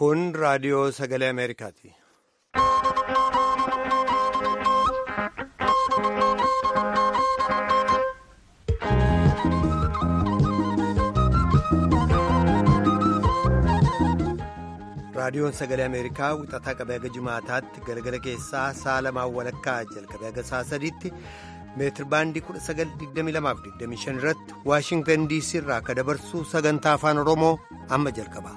Kun raadiyoo sagalee Ameerikaati. Raadiyoon sagalee Ameerikaa wixataa qabee haga Jimaataatti galgala keessaa sa'a lamaan walakkaa jalqabee haga sa'a sadiitti meetir baandii 1922-25 irratti Waashingtan DC irraa akka dabarsu sagantaa afaan Oromoo amma jalqaba.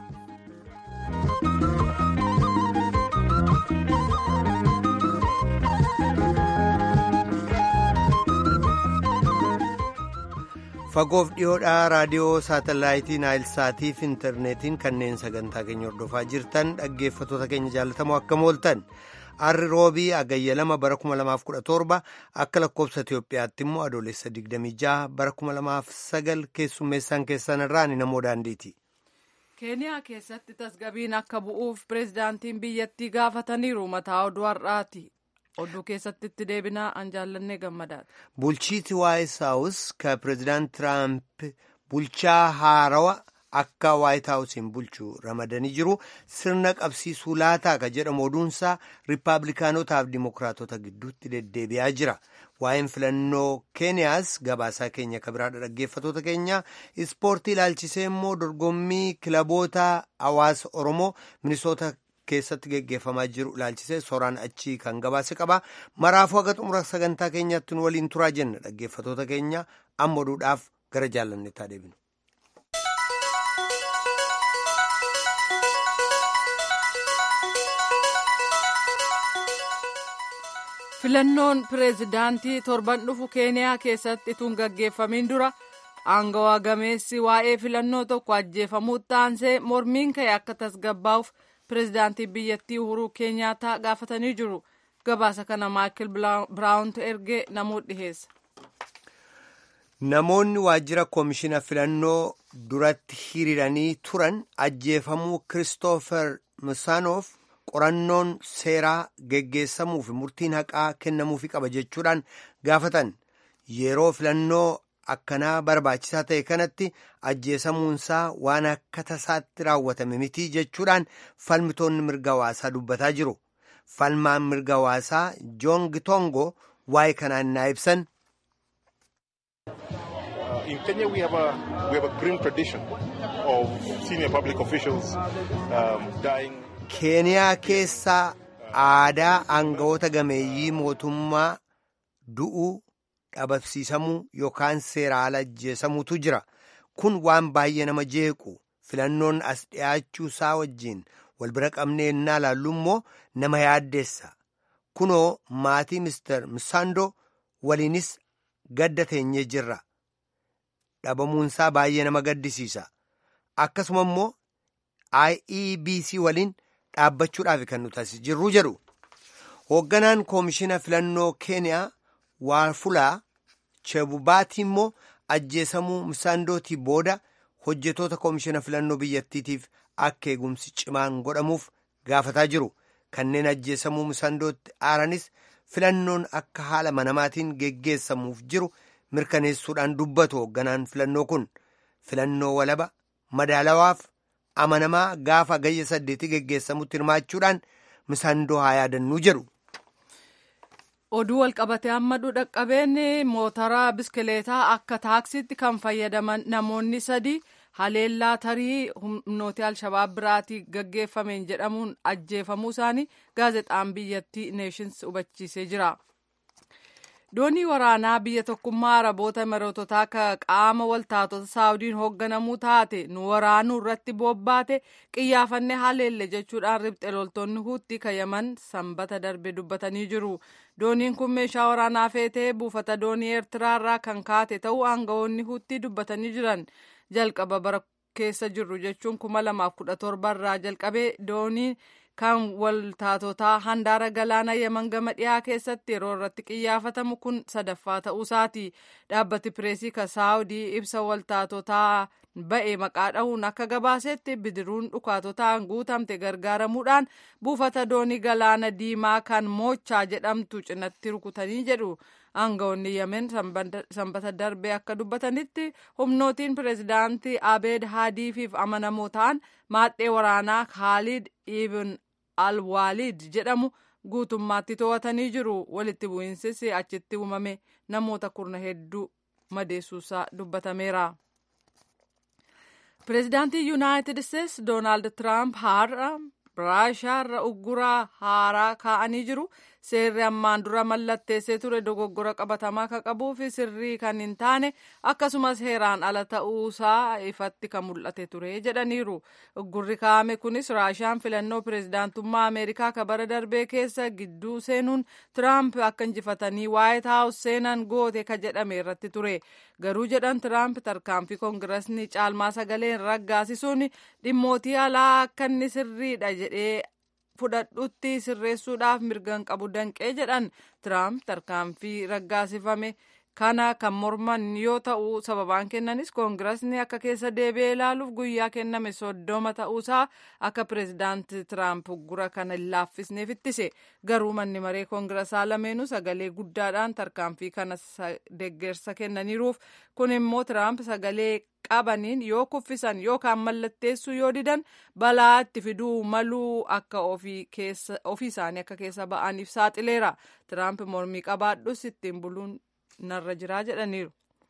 fagoof dhiyoodhaa raadiyoo saatalaayitii naayilsaatii fi intarneetiin kanneen sagantaa keenya hordofaa jirtan dhaggeeffatoota keenya jaalatamoo akkam ooltan arri roobii agayya lama bara 2017 akka lakkoobsa itiyoophiyaatti immoo adoolessa 26 bara 2009 keessummeessaan keessan irraa ni namoo daandiiti. keeniyaa keessatti tasgabiin akka bu'uuf pireezidaantiin biyyattii gaafataniiru mataa oduu har'aati. oduu keessatti itti deebinaa an jaallannee gammadaadha. bulchiiti waayit haawus ka pireezidaant tiraamp bulchaa haarawa akka waayit haawusiin bulchu ramadanii jiru sirna qabsiisuu laataa ka jedhamu oduunsaa riippaabilikaanotaaf dimokiraatota gidduutti deddeebi'aa jira waa'een filannoo keeniyaas gabaasaa keenya kabiraadha dhaggeeffatoota keenya ispoortii ilaalchisee immoo dorgommii kilaboota hawaasa oromoo minisoota keessatti geggeeffamaa jiru ilaalchisee sooraan achii kan gabaase qaba maraafuu haga xumura sagantaa keenyaatti nu waliin turaa jenna dhaggeeffatoota keenya amma oduudhaaf gara jaallanneettaa deebinu. filannoon pireezidaantii torban dhufu keeniyaa keessatti ituun gaggeeffamiin dura aangawaa gameessi waa'ee filannoo tokko ajjeefamuu taansee mormiin ka'e akka tasgabbaa'uuf. pireezidaantii biyyattii uhuruu keenyaataa gaafatanii jiru gabaasa kana maayikil biraawuntu ergee namoota dhiheessa. namoonni waajjira koomishina filannoo duratti hiriiranii turan ajjeefamuu kiristoofer misaanoof qorannoon seeraa geggeessamuu fi murtiin haqaa kennamuufi qaba jechuudhaan gaafatan yeroo filannoo akkanaa barbaachisaa ta'e kanatti ajjeesamuunsaa waan akka tasaatti raawwatame miti jechuudhaan falmitoonni mirga hawaasaa dubbataa jiru falmaan mirga hawaasaa joong tongo waa'ee kanaan naa ibsan. In Kenya we have a we have a grim tradition of senior public officials um, dying. Keeniyaa keessaa aadaa aangawoota gameeyyii mootummaa du'uu. dhabamsiisamuu yookaan seera ala ajjeesamuutu jira kun waan baay'ee nama jeequ filannoon as dhiyaachuu isaa wajjiin wal bira qabnee innaa laallu immoo nama yaaddeessa kunoo maatii mister misaandoo waliinis gadda teenyee jirra dhabamuunsaa baay'ee nama gaddisiisa akkasuma immoo IEBC waliin dhaabbachuudhaaf kan nuti as jirru jedhu hoogganaan koomishina filannoo keeniyaa waafulaa chebubaatii immoo ajjeesamuu misaandootii booda hojjetoota koomishina filannoo biyyattiitiif akka eegumsi cimaan godhamuuf gaafataa jiru kanneen ajjeesamuu misaandootti aaranis filannoon akka haala manamaatiin geggeessamuuf jiru mirkaneessuudhaan dubbatu hoogganaan filannoo kun filannoo walaba madaalawaaf amanamaa gaafa gayya saddeetii geggeessamutti hirmaachuudhaan misaandoo haa yaadannuu jedhu. oduu walqabatee amma dhaqqabeen motora biskileetaa akka taaksiitti kan fayyadaman namoonni sadi haleellaa tarii humnooti alshabaab biraatii gaggeeffameen jedhamuun ajjeefamuu isaanii gaazexaan biyyattii neeshins hubachiisee jira. doonii waraanaa biyya tokkummaa araboota imiroototaa ka qaama waltaatota saawudiin hoogganamuu taate nu waraanuu irratti bobbaate qiyyaafannee haleelle jechuudhaan ribxe loltoonni huutti kayyaman sanbata darbe dubbatanii jiru dooniin kun meeshaa waraanaa feetee buufata doonii eertiraa irraa kan kaate ta'uu aangawoonni huutti dubbatanii jiran jalqaba bara keessa jirru jechuun kuma lamaaf kudha torba irraa jalqabee doonii kan waltaatotaa handaara galaana yaman gama dhiyaa keessatti yeroo irratti qiyyaafatamu kun sadaffaa ta'uusaati dhaabbati pireesii ka saawudii ibsa waltaatotaa ba'e maqaa dhahuun akka gabaasetti bidiruun dhukaatotaan guutamte gargaaramuudhaan buufata doonii galaana diimaa kan moochaa jedhamtu cinatti rukutanii jedhu aangawoonni yemen sanbata darbe akka dubbatanitti humnootiin pireezidaantii abeed haadiifiif amanamoo ta'an maadhee waraanaa khaalid ibn alwaalid jedhamu guutummaatti to'atanii jiru walitti bu'iinsis achitti uumame namoota kurna hedduu madeessuusaa dubbatameera. pireezidaantii yuunaayitid isteetsi doonaald tiraamp har'a raashiyaarra ugguraa haaraa kaa'anii jiru seerri ammaan dura mallatteessee ture dogoggora qabatamaa kan qabuu fi sirrii kan hin taane akkasumas heeraan ala ta'uusaa ifatti kan mul'ate ture jedhaniiru uggurri kaa'ame kunis raashiyaan filannoo pireezidaantummaa ameerikaa ka bara darbee keessa gidduu seenuun tiraamp akka injifatanii waayit haawus seenan goote ka jedhame irratti ture garuu jedhan tiraamp tarkaanfii koongirasni caalmaa sagaleen raggaasisuun dhimmootii alaa akka inni sirriidha jedhee fudhadhutti sirreessuudhaaf mirgan qabu danqee jedhan tiraamp tarkaanfii raggaasifame kana kan morman yoo ta'u sababaan kennanis koongirasni akka keessa deebi'ee ilaaluuf guyyaa kenname soddoma ta'uusaa akka pireezidaanti tiraamp uggura kana hin laaffisneef ittise garuu manni maree koongirasaa lameenuu sagalee guddaadhaan tarkaanfii kana deeggarsa kennaniiruuf kun immoo tiraamp sagalee qabaniin yoo kuffisan yookaan mallatteessuu yoo didan balaa itti fiduu maluu akka ofii isaanii akka keessa ba'aniif saaxileera tiraamp mormii qabaadhus ittiin buluun narra jiraa jedhaniiru.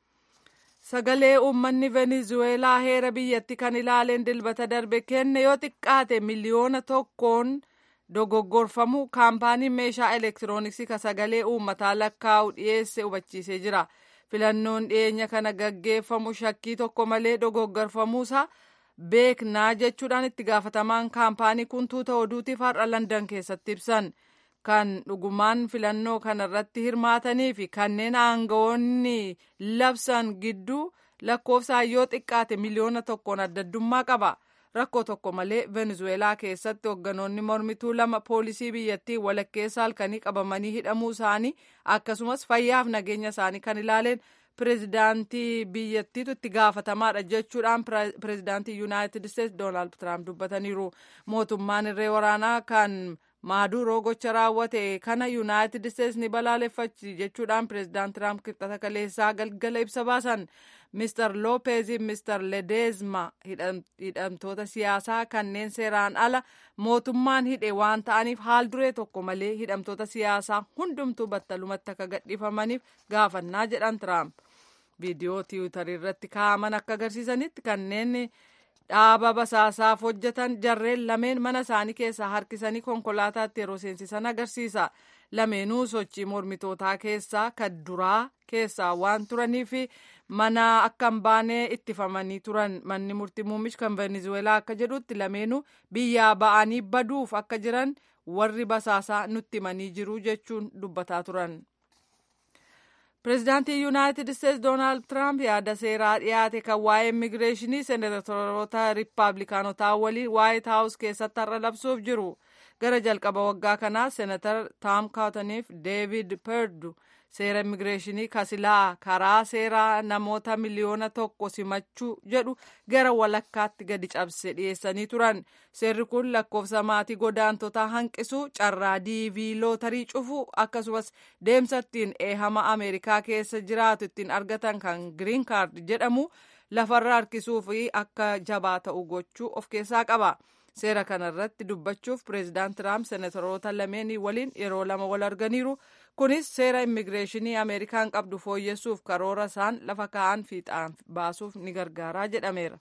Sagalee uummanni Venezuweelaa heera biyyatti kan ilaaleen dilbata darbe kenne yoo xiqqaate miliyoona tokkoon dogoggorfamu kaampaaniin meeshaa elektirooniksii ka sagalee uummataa lakkaa'u dhiyeesse hubachiisee jira. filannoon dhiyeenya kana gaggeeffamu shakkii tokko malee dogoggorfamuusaa beeknaa jechuudhaan itti gaafatamaan kaampaanii kun tuuta oduutiif har'a landan keessatti ibsan kan dhugumaan filannoo kanarratti hirmaatanii fi kanneen aangawoonni labsan gidduu lakkoofsaan yoo xiqqaate miliyoona tokkoon addaddummaa qaba. rakkoo tokko malee venezuweelaa keessatti hoogganoonni mormituu lama poolisii biyyattii walakkeessa halkanii qabamanii hidhamuu isaanii akkasumas fayyaaf nageenya isaanii kan ilaaleen pireezidaantii biyyattiitu itti gaafatamaadha jechuudhaan pireezidaantii yuunaayitid isteetsi doonaald tiraamp dubbataniiru mootummaan irree waraanaa kan maaduroo gocha raawwate kana yuunaayitid isteetsi ni balaaleffachi jechuudhaan pireezidaant tiraamp kibxata kaleessaa galgala ibsa baasan mister loopeezi mister ledezma hidhamtoota siyaasaa kanneen seeraan ala mootummaan hidhe waan ta'aniif haal duree tokko malee hidhamtoota siyaasaa hundumtuu battalumatti akka gadhiifamaniif gaafannaa jedhan tiraamp viidiyoo tiwutarii irratti kaa'aman akka agarsiisanitti kanneen dhaaba basaasaaf hojjetan jarreen lameen mana isaanii keessaa harkisanii konkolaataatti yeroo seensisan agarsiisa lameenuu sochii mormitootaa keessaa kan duraa keessaa waan turanii fi mana akka hin baane ittifamanii turan manni murtii muummichi kan venezuweelaa akka jedhutti lameenuu biyyaa ba'anii baduuf akka jiran warri basaasaa nutti himanii jiru jechuun dubbataa turan. pireezidaantii yuunaayitid isteetsi doonaald tiraamp yaada seeraa dhiyaate kan waa'ee immigireeshinii seenatoroota riippaabilikaanotaa waliin waayit haawus keessatti har'a labsuuf jiru gara jalqaba waggaa kanaa seenatar taam kaataniif deevid perdu seera immigireeshinii kasilaa karaa seeraa namoota miliyoona tokko simachuu jedhu gara walakkaatti gadi cabse dhiyeessanii turan seerri kun lakkoofsa maatii godaantotaa hanqisuu carraa diivii lootarii cufuu akkasumas deemsa ittiin eehama ameerikaa keessa jiraatu ittiin argatan kan giriin kaard jedhamu lafarra harkisuu fi akka jabaa ta'u gochuu of keessaa qaba. seera kanarratti dubbachuuf pireezidaant tiraamp seenatoroota lameenii waliin yeroo lama wal arganiiru kunis seera immigireeshinii ameerikaan qabdu fooyyessuuf karoora isaan lafa kaa'an fiixaan baasuuf ni gargaaraa jedhameera.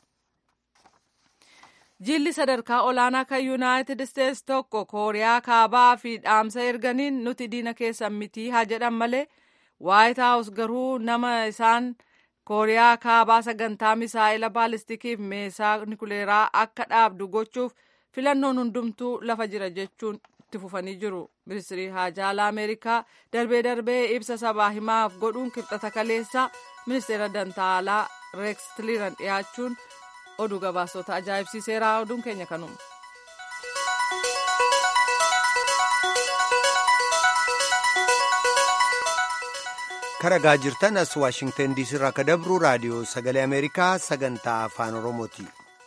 jilli sadarkaa olaanaa kan yuunaayitid isteetsi tokko kooriyaa kaabaa fi dhaamsa erganiin nuti diina keessan mitii haa jedhan malee waayit haawus garuu nama isaan. kooriyaa kaabaa sagantaa misaa'ila baalistikiif meeshaa nikuleeraa akka dhaabdu gochuuf filannoon hundumtuu lafa jira jechuun itti fufanii jiru ministirii haajaalaa ameerikaa darbee darbee ibsa sabaa himaaf godhuun kibxata kaleessaa ministeera dantaalaa reeks tiliiran dhiyaachuun oduu gabaasota ajaa'ibsiiseera oduun keenya kanuma. karagaa jirtan as waashingtan diisii irraa akka dabru raadiyoo sagalee ameerikaa sagantaa afaan oromooti.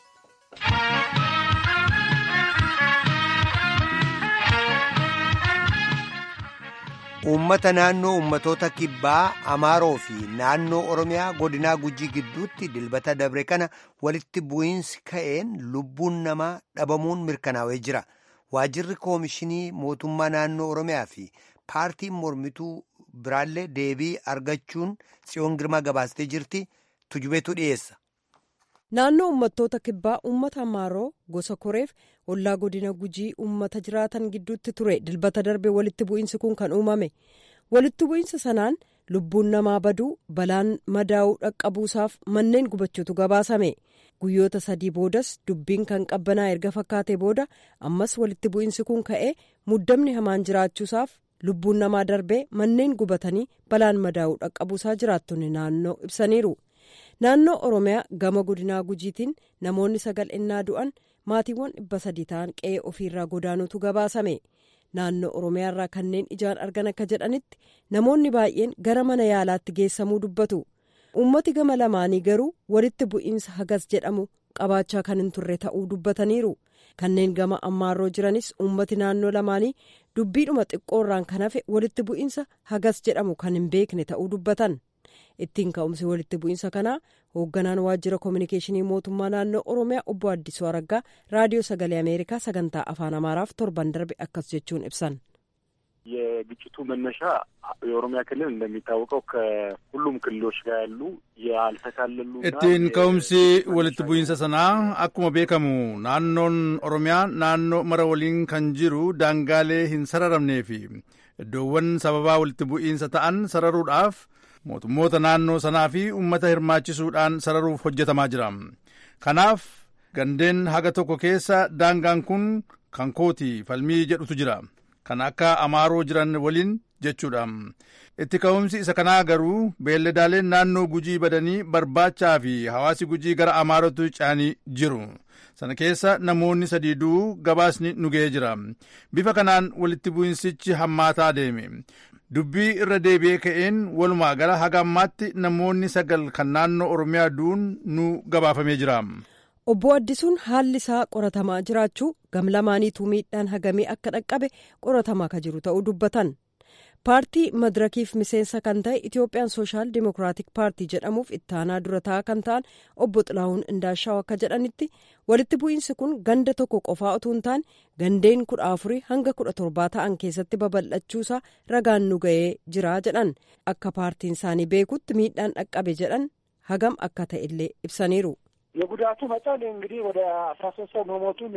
uummata naannoo uummatoota kibbaa amaaroo fi naannoo oromiyaa godinaa gujii gidduutti dilbata dabre kana walitti bu'iinsi ka'een lubbuun namaa dhabamuun mirkanaa'ee jira waajirri koomishinii mootummaa naannoo oromiyaa fi paartiin mormituu biraallee deebii argachuun tsiyoon girmaa gabaastee jirti tujubeetu dhiyeessa. naannoo uummattoota kibbaa uummata amaaroo gosa koreef ollaa godina gujii uummata jiraatan gidduutti ture dilbata darbe walitti bu'iinsi kun kan uumame walitti bu'iinsa sanaan lubbuun namaa baduu balaan madaa'uu dhaqqabuusaaf manneen gubachuutu gabaasame guyyoota sadii boodas dubbiin kan qabbanaa erga fakkaate booda ammas walitti bu'iinsi kun ka'ee muddamni hamaan jiraachuusaaf lubbuun namaa darbee manneen gubatanii balaan madaa'uu dhaqqabuusaa jiraattonni naannoo ibsaniiru. naannoo oromiyaa gama godinaa gujiitiin namoonni sagal innaa du'an maatiiwwan dhibba sadii ta'an qe'ee ofiirraa godaanuutu gabaasame naannoo oromiyaarraa kanneen ijaan argan akka jedhanitti namoonni baay'een gara mana yaalaatti geessamuu dubbatu uummati gama lamaanii garuu walitti bu'iinsa hagas jedhamu qabaachaa kan hin turre ta'uu dubbataniiru kanneen gama ammaarroo jiranis uummati naannoo lamaanii dubbiidhuma xiqqoorraan kan hafe walitti bu'iinsa hagas jedhamu kan hin beekne ta'uu dubbatan. ittiin ka'umsi walitti bu'iinsa kanaa hoogganaan waajjira koominikeeshinii mootummaa naannoo oromiyaa obbo addisuu araggaa raadiyoo sagalee ameerikaa sagantaa afaan amaaraaf torban darbe akkas jechuun ibsan. የግጭቱ መነሻ የኦሮሚያ ክልል እንደሚታወቀው ከሁሉም ክልሎች ጋር ያሉ ያልተካለሉ ittiin ka'umsi walitti bu'iinsa sanaa akkuma beekamu naannoon oromiyaa naannoo mara waliin kan jiru daangaalee hin sararamnee fi iddoowwan sababaa walitti bu'iinsa ta'an sararuudhaaf mootummoota naannoo sanaa fi uummata hirmaachisuudhaan sararuuf hojjetamaa jira kanaaf gandeen haga tokko keessa daangaan kun kan kooti falmii jedhutu jira kan akka amaaroo jiran waliin jechuudha itti ka'umsi isa kanaa garuu beelladaaleen naannoo gujii badanii barbaachaa fi hawaasi gujii gara amaarootti ce'anii jiru sana keessa namoonni sadiiduu gabaasni nu ga'ee jira bifa kanaan walitti bu'insichi hammaataa deeme dubbii irra deebi'ee ka'een walumaa gala haga ammaatti namoonni sagal kan naannoo oromiyaa du'uun nu gabaafamee jira. obbo addisuun haalli isaa qoratamaa jiraachuu gamlamaaniituu miidhaan hagamee akka dhaqqabe qoratamaa ka jiru ta'uu dubbatan paartii madirakiif miseensa kan ta'e itiyoophiyaan sooshaal dimokiraatik paartii jedhamuuf ittaanaa dura ta'aa kan ta'an obbo xilahuun indaashaw akka jedhanitti walitti bu'iinsi kun ganda tokko qofaa utuu hin taane gandeen kudha afurii hanga kudha torbaa ta'an keessatti babal'achuusaa ragaan nu ga'ee jira jedhan akka paartiin isaanii beekutti miidhaan dhaqqabe jedhan hagam akka ta'e illee ibsaniiru. የጉዳቱ መጠን እንግዲህ ወደ አስራ ሶስት ሰው መሞቱን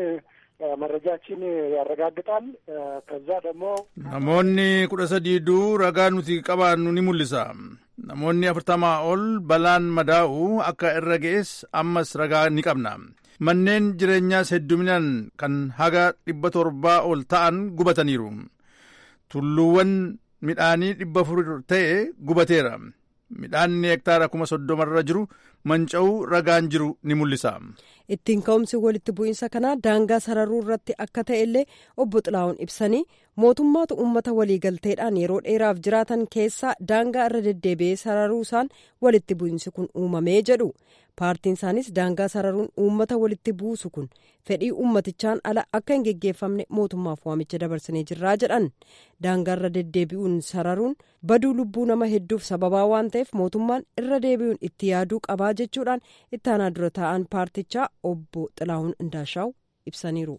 መረጃችን ያረጋግጣል። ከዛ ደግሞ namoonni kudha sadiiduu ragaa nuti qabaannu ni mul'isa namoonni afurtamaa ol balaan madaa'u akka irra ga'es ammas ragaa ni qabna manneen jireenyaas hedduminaan kan haga dhibba torbaa ol ta'an gubataniiru tulluuwwan midhaanii dhibba afur ta'e gubateera midhaanni hektaara kuma soddomarra jiru manca'uu ragaan jiru ni mul'isa. ittiin ka'umsi walitti bu'iinsa kanaa daangaa sararuu irratti akka ta'e illee obbo Xilaa'uun ibsanii mootummaatu uummata waliigalteedhaan yeroo dheeraaf jiraatan keessaa daangaa irra deddeebi'ee sararuu isaan walitti bu'iinsi kun uumamee jedhu paartiin isaanis daangaa sararuun uummata walitti buusu kun fedhii uummatichaan ala akka hin geggeeffamne mootummaaf waamicha dabarsinee jirraa jedhan daangaa irra deddeebi'uun sararuun baduu lubbuu nama hedduuf sababaa waan ta'eef mootummaan irra deebi'uun itti yaaduu qabaa jechuudhaan ittaanaa dura taa'an paartichaa obbo Xilaahun Indaashaw ibsaniiru.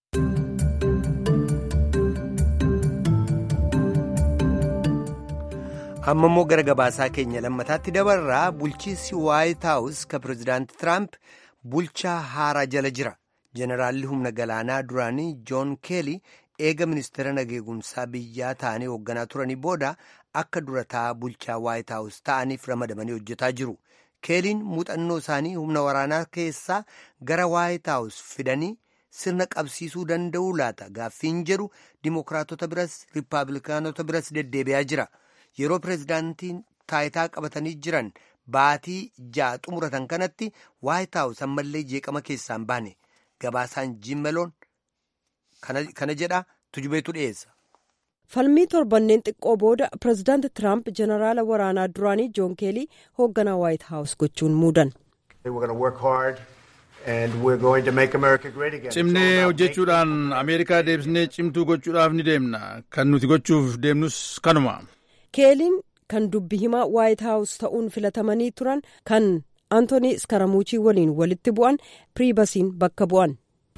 amma immoo gara gabaasaa keenya lammataatti dabarraa bulchiinsi waayit haawus ka pireezidaanti tiraamp bulchaa haaraa jala jira jeneraalli humna galaanaa duraanii joon keelii eega ministeera nageegumsaa biyyaa ta'anii hoogganaa turanii booda akka durataa bulchaa waayit haawus ta'aniif ramadamanii hojjetaa jiru keeliin muuxannoo isaanii humna waraanaa keessaa gara waayit haawus fidanii sirna qabsiisuu danda'uu laata gaaffiin jedhu dimookiraatota biras riippaabilikaanota biras deddeebi'aa jira. yeroo pireezidaantiin taayitaa qabatanii jiran baatii ja'a xumuratan kanatti waayit haawus ammallee jeeqama keessaan baane gabaasaan jiimmeloon kana jedha tujubeetu dhiyeessa. falmii torbanneen xiqqoo booda pirezidaanti tiraamp jeneraala waraanaa duraanii joon keelii hoogganaa waayit haawus gochuun muudan. cimnee hojjechuudhaan ameerikaa deebisnee cimtuu gochuudhaaf ni deemna kan nuti gochuuf deemnus kanuma. keeliin kan dubbi himaa waayit haawus ta'uun filatamanii turan kan antoonii iskaramuuchii waliin walitti bu'an piriibasiin bakka bu'an.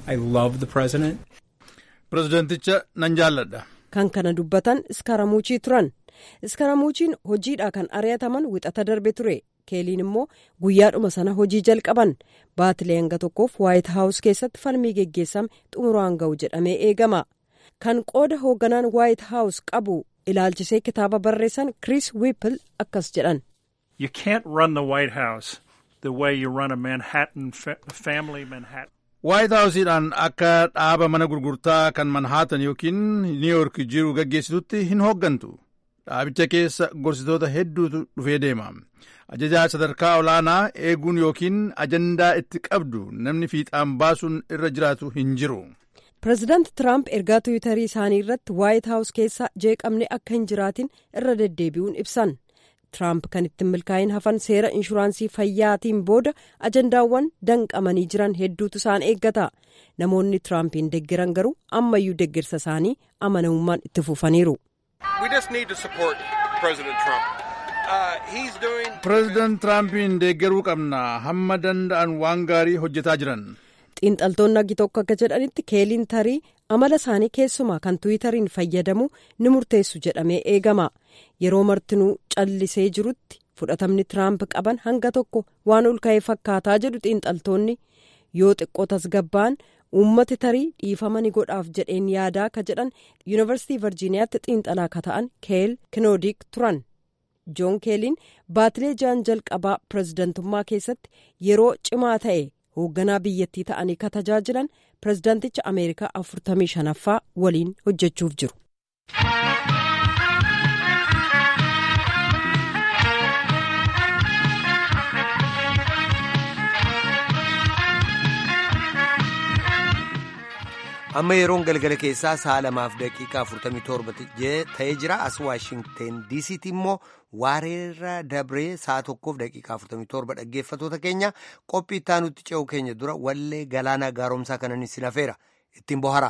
pirezidaanticha nan jaalladha. kan kana dubbatan iskaramuuchii turan iskaramuuchiin hojiidhaa kan ari'ataman wixata darbe ture keeliin immoo guyyaadhuma sana hojii jalqaban baatilee hanga tokkoof waayit haawus keessatti falmii geggeessame xumuraan ga'u jedhamee eegama kan qooda hoogganaan waayit haawus qabu ilaalchisee kitaaba barreessan kiriis wiipil akkas jedhan. You can't run the White House the way you run a Manhattan family Manhattan. waayit haawusiidhaan akka dhaaba mana gurgurtaa kan manhaatan yookiin niiyork jiru gaggeessitutti hin hooggantu dhaabicha keessa gorsitoota hedduutu dhufee deema ajajaa sadarkaa olaanaa eeguun yookiin ajandaa itti qabdu namni fiixaan baasuun irra jiraatu hin jiru. pireezidaanti tiraamp ergaa tiwiitarii isaanii irratti waayit haawus keessa jeeqamne akka hin jiraatin irra deddeebi'uun ibsan. Tiraamp kan ittiin milkaa'in hafan seera inshuraansii fayyaatiin booda ajandaawwan danqamanii jiran hedduutu isaan eeggata. Namoonni Tiraampiin deggeran garuu ammayyuu deggersa isaanii amanamummaan itti fufaniiru. Pireezidaant Tiraampiin deeggaruu qabna hamma danda'an waan gaarii hojjetaa jiran. xiinxaltoonni agi tokko akka jedhanitti keeliin tarii amala isaanii keessumaa kan tiwiitariin fayyadamu ni murteessu jedhamee eegama yeroo martinuu callisee jirutti fudhatamni tiraamp qaban hanga tokko waan ol ka'ee fakkaataa jedhu xiinxaltoonni yoo xiqqoo tasgabba'an uummati tarii dhiifama ni godhaaf jedheen yaadaa ka jedhan yuunivarsiitii virjiiniyaatti xiinxalaa ka ta'an keel kinoodik turan joon keeliin baatilee ja'an jalqabaa pireezidantummaa keessatti yeroo cimaa ta'e. hoogganaa biyyattii ta'anii ka tajaajilan pireezidaanticha ameerikaa afurtamii shanaffaa waliin hojjechuuf jiru. amma yeroon galgala keessaa sa'a lamaaf daqiiqaa 47 ta'ee jira as waashingten diisiitti immoo waareerra dabree sa'a tokkoof daqiiqaa 47 dhaggeeffatoota keenya qophii ittaanutti ce'u keenya dura wallee galaana gaaromsaa kanan isin hafeera ittiin bohara.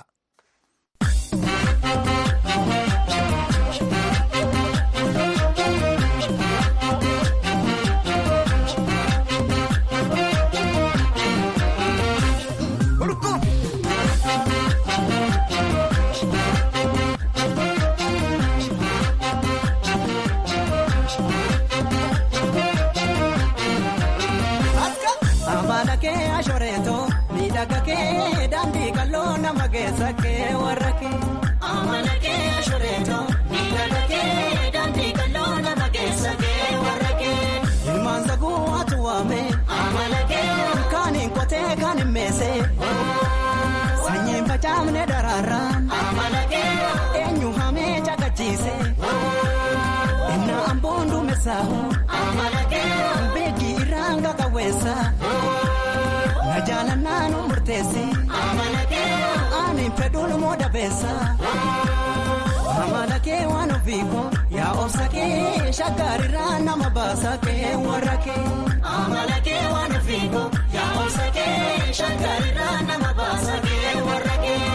daandii qal'oo nama keessa kee warra kee. Amala kee ashoreetoo miidhaga kee daandii qal'oo nama keessa kee warra kee. Ilmaan saguu atu waame. Amala kee. Kaaniin qotee kaaniin meesee. Sanyiin facaafne daraaraan. Amala kee. Eenyu hamee caqachiise. Innaa amboon duumessaahu. Amala kee. Beekii irraan qaqawweessa. Na jaalannaa nu murteessi. Ani fedhuun mooda beessa. Amala kee waan ofiiko yaa obsa kee shaggaarirraa nama baasa kee warra kee. Amala kee waan ofiiko yaa obsa kee shaggaarirraa nama baasa kee warra kee.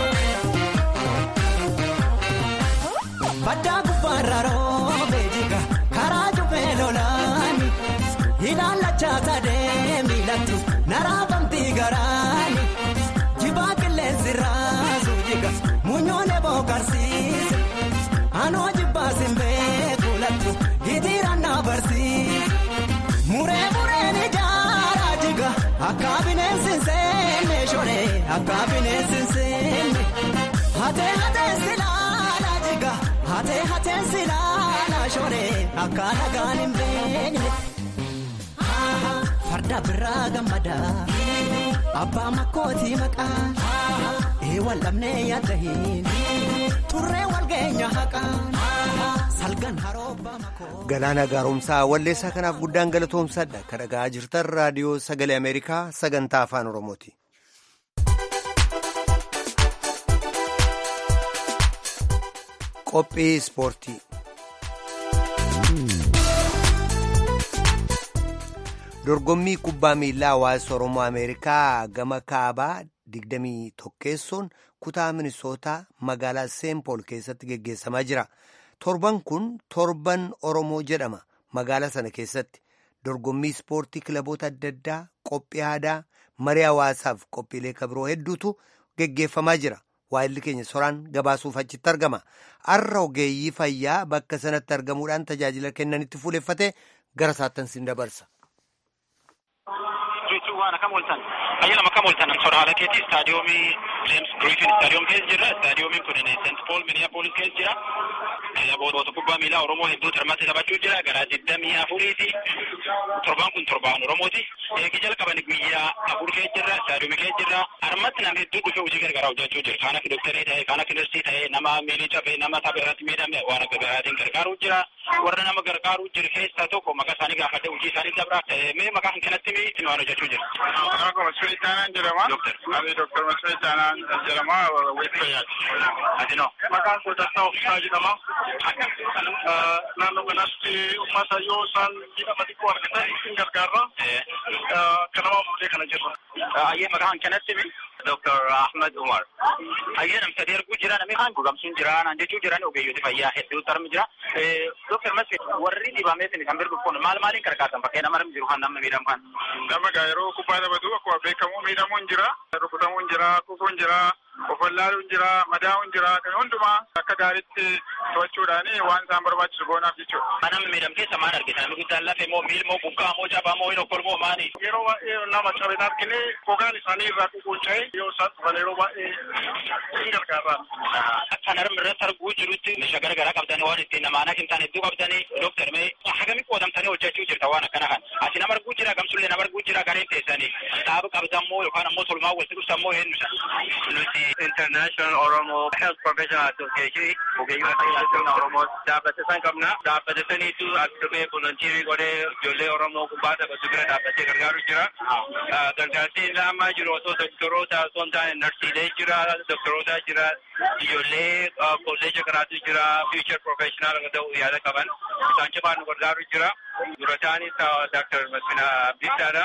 Baddaa gubbaarra roobee jiga karaa jubee lolaani ilaalachaa sadee miilatti naraafamtii garaani jibaa qilleensi raasu jiga muunyoonee bookarsiise anoo jibbaa simbee kuulattu hitiiraan na barsiise muree mureen ijaaraa jiga akka bineensi seenne shoree akka bineensi seenne hatee hatee silaala jiga hatee hatee silaala shoree akka nagaan hin beekne. farda biraa gammadaa abbaa makkootii maqaa eewwan lamnee yaadda hin turree walgeenya haqaa salgan haroobbaa makoo. Galaana gaaromsaa walleessaa kanaaf guddaan galatoomsadha kan dhaga'aa jirtan raadiyoo sagalee Ameerikaa sagantaa afaan Oromooti. qophii ispoortii. dorgommii kubbaa miilaa hawaasa oromoo ameerikaa gama kaabaa 21 kutaa minisootaa magaalaa seenpool keessatti geggeessamaa jira torban kun torban oromoo jedhama magaalaa sana keessatti dorgommii ispoortii kilaboota adda addaa qophii aadaa marii hawaasaaf qophiilee kabiroo hedduutu geggeeffamaa jira waayilli keenya soraan gabaasuuf achitti argama har'a ogeeyyii fayyaa bakka sanatti argamuudhaan tajaajila kennanitti fuuleffate gara saattan sin dabarsa. waan akkam ooltan ayyaanama akkam ooltan soora haala keetii istaadiyoomii jeems griifin istaadiyoom keessa jirra istaadiyoomiin kun seent pool miniyaapolis keessa jira kilaboota kubbaa miilaa oromoo hedduu hirmaatti taphachuu jira gara digdamii afuriiti torbaan kun torbaan oromooti eegi jalqaban guyyaa afur keessa jirra istaadiyoomii keessa jirra harmatti nama hedduu dhufee hojii gargaaraa hojjechuu jira kaan akka doktarii ta'e kaan akka narsii ta'e nama miilii cabee nama tapha irratti miidhame waan akka garaatiin gargaaruu jira warra nama gargaaruu jiru keessaa tokko maqaa isaanii gaafadhe hojii isaanii dabra mee maqaa kan kanatti mi itti waan hojjechuu jira. Akkuma Masfii Taanaan jedhama. Ani Dooktar Masfii Taanaan jedhama. Weeffayaati. Adino. Maqaan koo Dastaa Ofiisaa jedhama. Naannoo kanatti uummata yoo isaan miidhama xiqqoo argatan isin gargaarra. Kanama fuudhee kana jirra. Ayyee maqaan kanatti mi? Dr. Ahmed Umar. Ayyee nam sadii arguu jira namni kaan gogamsuun jira naan jechuu jiran ogeeyyooti fayyaa hedduu tarmi jira. Dr. Masfii warri dhibamee isin kan birbu kun maal maaliin gargaartan bakkee nama jiru kan namni miidhamu kan. Nama gaa yeroo kubbaa taphatu akkuma beekamu miidhamuun jira, rukutamuun jira, kufuun jira, ofwallaaluun jira, madaa'uun jira, kan hundumaa akka gaariitti to'achuudhaan waan isaan barbaachisu goonaaf jechuudha. Kan namni miidhamu keessa maal argita? Namni guddaan lafee moo miil moo bukkaa moo cabaa moo hin okkol moo maali? Yeroo baay'ee nama cabeen argine gogaan isaanii irraa ququunca'ee yoo isaan dhufan yeroo baay'ee hin gargaarra. Kan harmi irratti arguu jirutti meeshaa garaagaraa qabdanii waan ittiin nama aanaa kimtaan hedduu qabdanii dooktar mee hagamii qoodamtanii hojjechuu jirta waan akkana kan. Ati nama arguu jira gamsullee nama arguu jira gareen teessanii dhaaba qabdan moo yookaan ammoo tolmaa walitti dhuftan moo eenyusa? Nuti International Oromo Health Professional Association ogeeyyii fayyaa Oromoo dhaabbata san qabna. Dhaabbata saniitu as dhufee volontiirii godhee ijoollee Oromoo kubbaa taphatu bira dhaabbatee gargaaru jira. Gargaarsi inni ammaa jiru osoo doktoroota osoo hin taane narsiilee jira, doktoroota jira, ijoollee kolleeja garaatu jira, future professional ta'uu yaada qaban. Isaan cufaan nu gargaaru jira. Durataanis Dr. Masfina Abdiisaadha.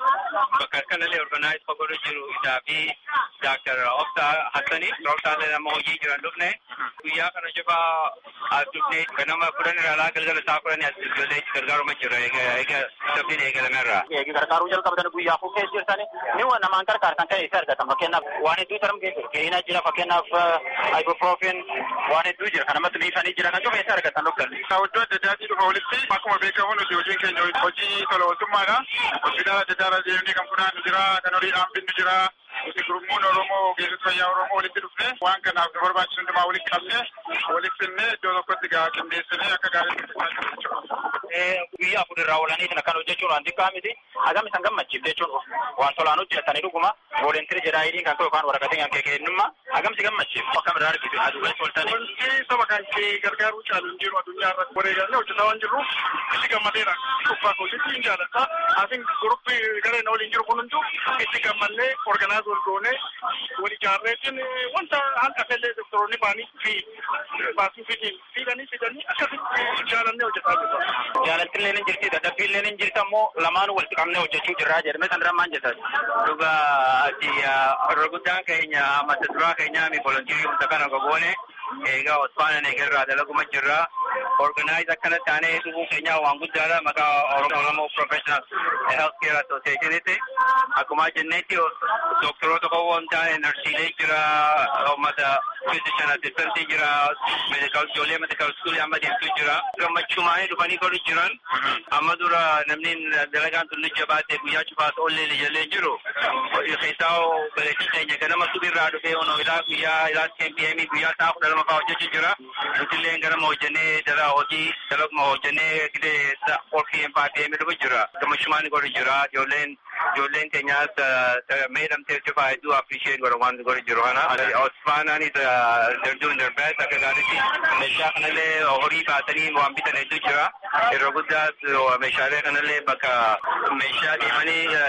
Bakka kanallee organize fagoodha jiru isaa fi Dr. Obsa Hassani. Obsaallee nama hojii jiran dhufne. Guyyaa kana cufaa as dhufne ganama kudhan irraa alaa galgala isaa kudhanii as ijoollee gargaaruma jira. Eega sabbiin eegalameerra. Eegi gargaaruu jalqabatan guyyaa afur keessa jirtani. Ni waan namaan gargaartan kan isa argatan fakkeenyaaf waan hedduu tarum keessa keenya jira fakkeenyaaf ibuprofen waan hedduu jira kan namatti miifanii jira kan cufa isa argatan dhuftan. Iddoo adda addaatii dhufa walitti akkuma beekamu nuti hojiin keenya hojii tola ooltummaadha. Hospitaala adda addaa irra deemnee kan funaannu jira, kan horiidhaan binnu jira. Nuti gurmuun Oromoo ogeessota fayyaa Oromoo walitti dhufne waan kanaaf nu barbaachisu hundumaa walitti qabne walitti finnee iddoo tokkotti gaa qindeessinee akka gaariitti fudhachaa jechuudha. Guyyaa afur irraa oolanii kan hojjechuun waan xiqqaa miti. Hagam isan gammachiifte jechuun waan tolaan hojjetanii dhuguma. Voolentirii jedhaa hidhiin kan yookaan waraqatiin kan kennummaa hagam si gammachiif akkam irraa argitu aduu toltanii. Wanti saba kan kee gargaaruu caalu hin jiru addunyaa irratti wareegallee hojjetaa waan jirruuf itti gammadeera. Kubbaa hojjechuu hin jaalladha. Asin guruppii gareen waliin jiru kun hunduu itti gammallee organaaz wal goonee wal ijaarreetiin wanta hanqa fellee doktoroonni baanii fi baasuu fitiin fiidanii fidanii akkasitti jaalannee hojjetaa jirra. Jaalaltillee ni jirti dadhabbiillee ni jirti ammoo lamaanuu walitti qabnee hojjechuu jirraa jedhame san irraa maal jettan. Dhuga ati irra guddaan keenya mata duraa keenyaa mi volontiirii humna kana gogoone eegaa Osfaana Neegerraa dalaguma jirra. Organize akkana taanee dhufuu keenya waan guddaadha maqaa Oromoo Professional Health Care Associationitti. Akkuma jennetti doktoroota qofaa hin taane narsiilee jira, uummata physician assistantii jira, medical ijoollee medical school amma deemtu jira. Gammachuumaanii dhufanii godhu jiran. Amma dura namni dalagaan tullu jabaate guyyaa cufaas oollee ijoollee jiru. Keessaa baleetii keenya ganama subirraa dhufee ono ilaa guyyaa ilaa PM guyyaa sa'a kudha lama fa'aa hojjechuu jira. Nutillee ganama hojjennee dala hojii dalaguma hojjennee gidee qorfii empaatee midhufu jira. Gammachuumaanii godhu jira. Ijoolleen ijoolleen keenyaas meedhamtee cufaa hedduu appreciate godhan waan godhu jiru kana. Osfaanaanis they're doing their best akka gaariitti meeshaa kanallee horii baatanii waan bitan hedduu jira. Yeroo guddaas meeshaalee kanallee bakka meeshaa deemanii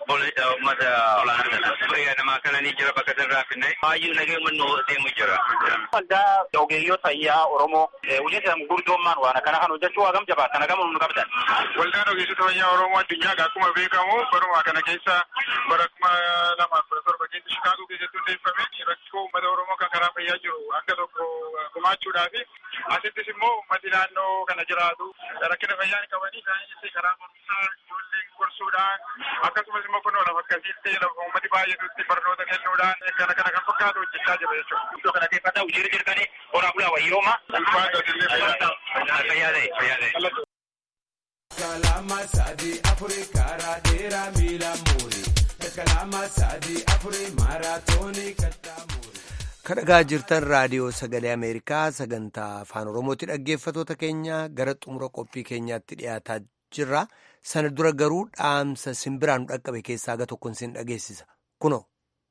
uummata olaanaa kana. Fayyadamaa kana ni jira bakka irraa finne. Baay'ee nagee mannoo deemu jira. Waldaa ogeeyyoota fayyaa Oromoo hojii isaan gurguddoommaan waan akkana kan hojjechuu hagam jabaatan hagam nu qabdan. Waldaan ogeessota fayyaa Oromoo addunyaa akkuma beekamu baruma kana keessa bara kuma lamaaf kudha torba keessa Shikaagoo keessatti hundeeffame rakkoo uummata Oromoo kan karaa fayyaa jiru akka tokko gumaachuudhaaf asittis immoo uummati naannoo kana jiraatu rakkina fayyaa hin qabanii isaanii karaa barumsaa ijoollee gorsuudhaan akkasumas immoo kunoo lafa akkasiitti lafa uummati baay'atutti barnoota kennuudhaan kana kana kan fakkaatu hojjechaa jira jechuudha. Iddoo kanateeffata hojii jirtanii horaa bulaa wayyooma. Fayyaa ta'e fayyaa ta'e. Kalama sadi afuri karaa dheeraa miila muuri. Kalama sadi afuri maaraatoonii kattaa muuri. kadhagaa jirtan raadiyoo sagalee ameerikaa sagantaa afaan oromooti dhaggeeffatoota keenya gara xumura qophii keenyaatti dhiyaataa jirra sana dura garuu dhaamsa simbiraan nu dhaqqabe keessaa aga tokkoon sin dhageessisa kuno.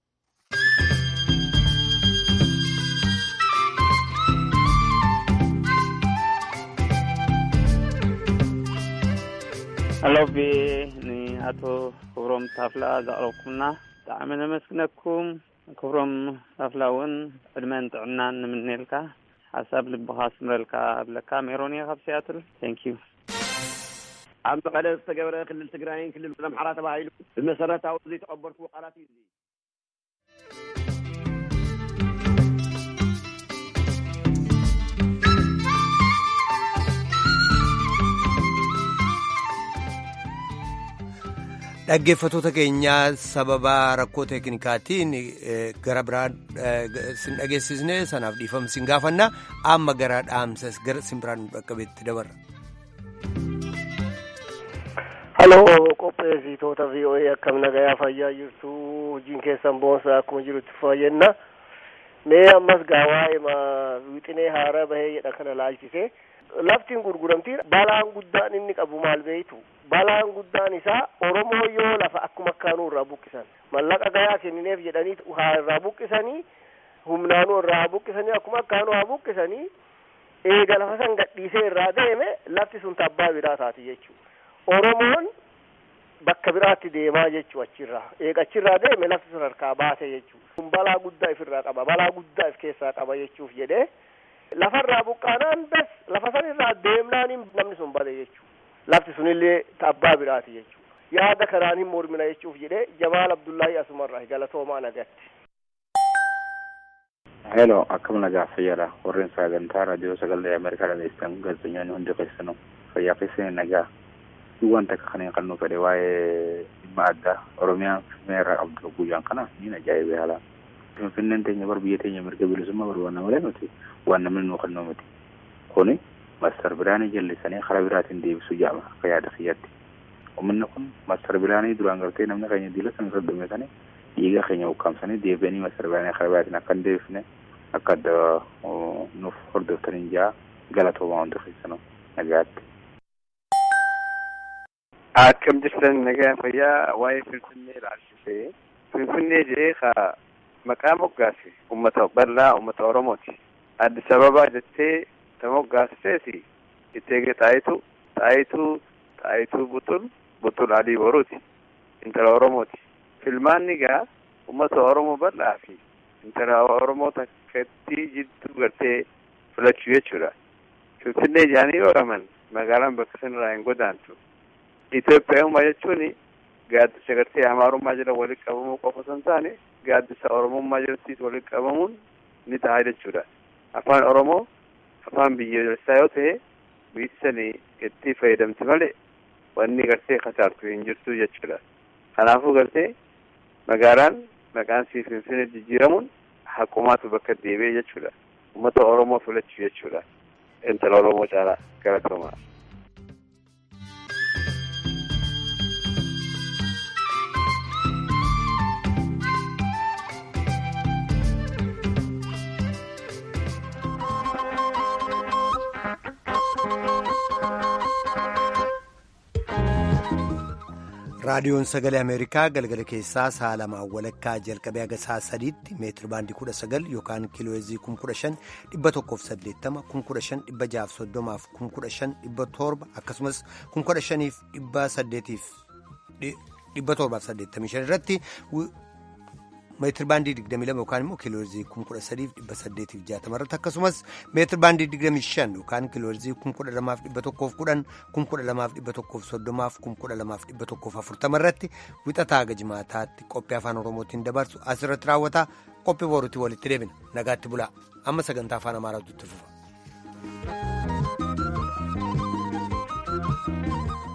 አሎቤ አቶ ክብሮም ታፍላ ዘቕረብኩምና ብጣዕሚ ነመስግነኩም ክብሮም ታፍላ እውን ዕድመን ጥዕናን ንምንኤልካ ሓሳብ ልብኻ ስምረልካ ብለካ ሜሮን እየ ካብ ሲያትል ቴንክ ዩ ኣብ መቐለ ዝተገብረ ክልል ትግራይን ክልል ኣምሓራ ተባሂሉ ብመሰረታዊ ዘይተቐበልኩ ቃላት እዩ dhaggeeffatoota keenyaa sababa rakkoo teeknikaatiin gara biraa sin dhageessisne sanaaf dhiifama sin gaafanna amma gara dhaamsa gara simbiraan nu dhaqqabeetti dabarra. Haloo qopheessitoota VOA akkam nagayaa fayyaa jirtu hojiin keessan boonsaa akkuma jirutti fayyanna. Mee ammas gaawaa wixinee haaraa bahee jedha kana laalchise. Laftiin gurguramtii balaan guddaan inni qabu maal beeytu balaan guddaan isaa Oromoo yoo lafa akkuma akkaanuu irraa buqqisan mallaqa gayaa kennineef jedhanii haa irraa buqqisanii humnaanuu irraa haa buqqisanii akkuma akkaanuu haa buqqisanii eega lafa san gadhiisee irraa deeme lafti sun tabbaa biraa taati jechuudha Oromoon bakka biraatti deemaa jechuu achirraa eega achirraa deeme lafti sun harkaa baase jechuudha kun balaa guddaa ifirraa qaba balaa guddaa if keessaa qaba jechuuf jedhee lafarraa buqqaanaan bes lafa san irraa deemnaan namni sun bade jechuudha. Lafti sunillee abbaa biraati jechuudha. Yaada kanaan hin mormina jechuuf jedhee Jamaal Abdullaahi Asumarraa galatoomaa nagatti. Hello, akkam nagaa fayyaadha. Warreen sagantaa raadiyoo sagalee Ameerikaa dhageessan gaazexeessitoonni hundi keessanuu fayyaa keessanii nagaa. Waan takka kan hin qabnu fedhe waa'ee dhimma addaa Oromiyaan Finfinnee irraa qabdu guyyaan kana ni ajaa'ibee haala. Finfinneen teenya bar biyya teenya mirga bilisummaa barbaanna malee nuti waan namni nuu kennuu miti. Kuni mastar bilaanii jallisanii karaa biraatiin deebisuu jaama akka yaada kiyyaatti. Uummanni kun mastar bilaanii duraan gartee namni keenya diila sana irra dhumetanii dhiiga keenya ukkaamsanii deebi'anii mastar bilaanii karaa biraatiin akka hin deebifne akka adda nuuf hordoftanii jaa galatoomaa hundi keessanuu nagaatti. Akkam jirtan nagaa fayyaa waa'ee Finfinnee ilaalchisee Finfinnee jedhee ka maqaa moggaase uummata bal'aa uummata Oromooti. Addis Ababaa jettee ta moggaasteesi itteege xaayitu xaayitu xaayituu butul butul adii boruuti intala Oromooti. Filmaanni gaa uummata Oromoo bal'aa fi intala Oromoo takkatti jidduu gartee filachuu jechuudha. Finfinnee jaanii ooraman magaalaan bakka sanarraa hin godaantu. Itoophiyaa jechuun gaaddisa gartee amaarummaa jala walitti qabamuu qofa osoo hin taane gaaddisa oromummaa jalatti walitti qabamuun ni ta'a jechuudha. Afaan Oromoo afaan biyyoolessaa yoo ta'e biyyi sanii itti fayyadamti malee wanni gartee kasaartu hin jirtu jechuudha. Kanaafuu gartee magaalaan maqaan sii Finfinnee jijjiiramuun haqumaatu bakka deebi'ee jechuudha. Uummata Oromoo filachuu jechuudha. Intala Oromoo caalaa galatoomaa. raadiyoon sagalee ameerikaa galgala keessaa sa'a lamaan walakkaa jalqabee haga sa'a sadiitti meetiri baandii kudha sagal yookaan kiilooheezii kum kudha shan dhibba tokkoof saddeettama kum kudha shan dhibba jaaf soddomaaf kum kudha shan dhibba torba akkasumas kum kudha shaniif dhibba saddeetiif dhibba torbaaf saddeettamii shan irratti meetir baandii 22 yookaan immoo kiiloorzii 13,860 irratti akkasumas meetir baandii 25 yookaan kiiloorzii 12,110 12,130 12,140 irratti wixataa haga jimaataatti qophii afaan oromootiin dabarsu asirratti raawwata qophii boruutti walitti deebina nagaatti bulaa amma sagantaa afaan amaaraatu itti fufa.